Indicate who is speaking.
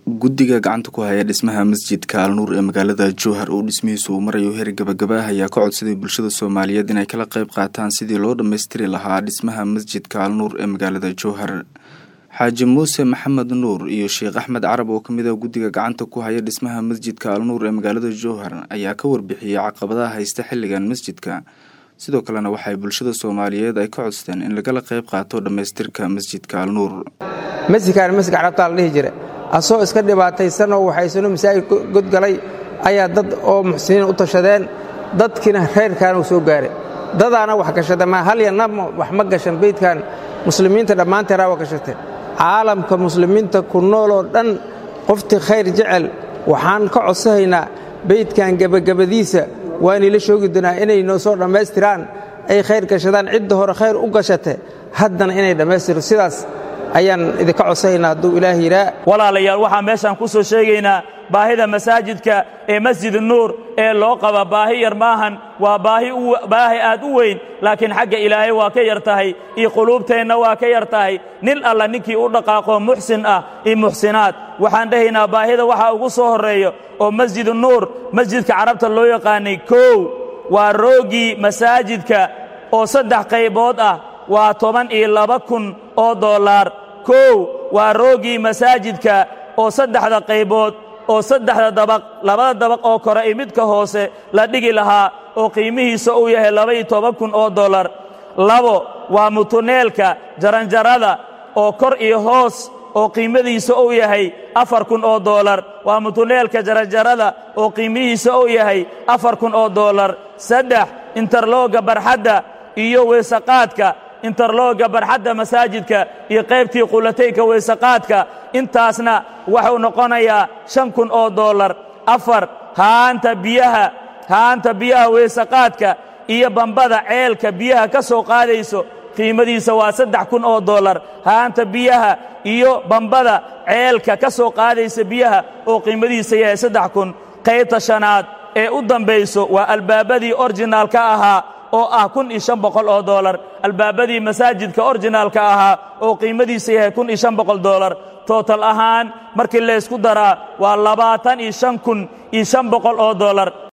Speaker 1: guddiga gacanta ku haya dhismaha masjidka alnuur ee magaalada jowhar oo dhismihiisu uu marayo heer gabagaba ah ayaa ka codsaday bulshada soomaaliyeed inay kala qayb qaataan sidii loo dhammaystiri lahaa dhismaha masjidka alnuur ee magaalada jowhar xaaji muuse maxamed nuur iyo sheekh axmed carab oo kamid ah guddiga gacanta ku haya dhismaha masjidka alnuur ee magaalada jowhar ayaa ka warbixiyey caqabadaha haysta xilligan masjidka sidoo kalena waxay bulshada soomaaliyeed ay ka codsteen in lagala qayb qaato dhammaystirka masjidka alnuur
Speaker 2: masjidkaan masjidka carabtaa la dhihi jira asoo iska dhibaataysanoo waxaysano masaajid godgalay ayaa dad oo muxsiniin u tashadeen dadkiina reyrkaana uu soo gaaray dadaana wax gashada maa halyana wax ma gashan beydkan muslimiinta dhammaanteeraa waa gashate caalamka muslimiinta ku nooloo dhan qoftii khayr jecel waxaan ka codsahaynaa beydkan gebagabadiisa waanila shoogi doonaa inay noo soo dhammaystiraan ay khayr gashadaan cidda hore khayr u gashate haddana inay dhammaystiro sidaas ayaan idinka codsahaynaa hadduu ilaah yidhaa
Speaker 3: walaalayaal waxaan meeshaan ku soo sheegaynaa baahida masaajidka ee masjid nuur ee loo qaba baahi yar maahan waa baahi aad u weyn laakiin xagga ilaahay waa ka yar tahay iyo quluubteenna waa ka yar tahay nin alla ninkii u dhaqaaqo muxsin ah iyo muxsinaad waxaan dhahaynaa baahida waxaa ugu soo horreeya oo masjid nuur masjidka carabta loo yaqaanay kow waa roogii masaajidka oo saddex qaybood ah waa toban iyo laba kun oo dollaar kow waa roogii masaajidka oo saddexda qaybood oo saddexda dabaq labada dabaq oo kore iyo midka hoose la dhigi lahaa oo qiimihiisa uu yahay laba-iyo toban kun oo dollar labo waa mutuneelka jaranjarada oo kor iyo hoos oo qiimadiisa uu yahay afar kun oo dollar waa mutuneelka jaranjarada oo qiimihiisa uu yahay afar kun oo dollar saddex interlooga barxadda iyo weesaqaadka interlooga barxadda masaajidka iyo qaybtii qulataynka weysaqaadka intaasna wuxuu noqonayaa shan kun oo dollar afar haanta biyaha haanta biyaha weysaqaadka iyo bambada ceelka biyaha ka soo qaadayso qiimadiisa waa saddex kun oo dollar haanta biyaha iyo bambada ceelka ka soo qaadaysa biyaha oo qiimadiisa yahay saddex kun qaybta shanaad ee u dambayso waa albaabadii orjinaalka ahaa oo ah kun iyo shan boqol oo dollar albaabadii masaajidka orjinaalka ahaa oo qiimadiisa yahay kun iyo shan boqol dollar tootal ahaan markii laysku daraa waa labaatan iyo shan kun iyo shan boqol oo dollar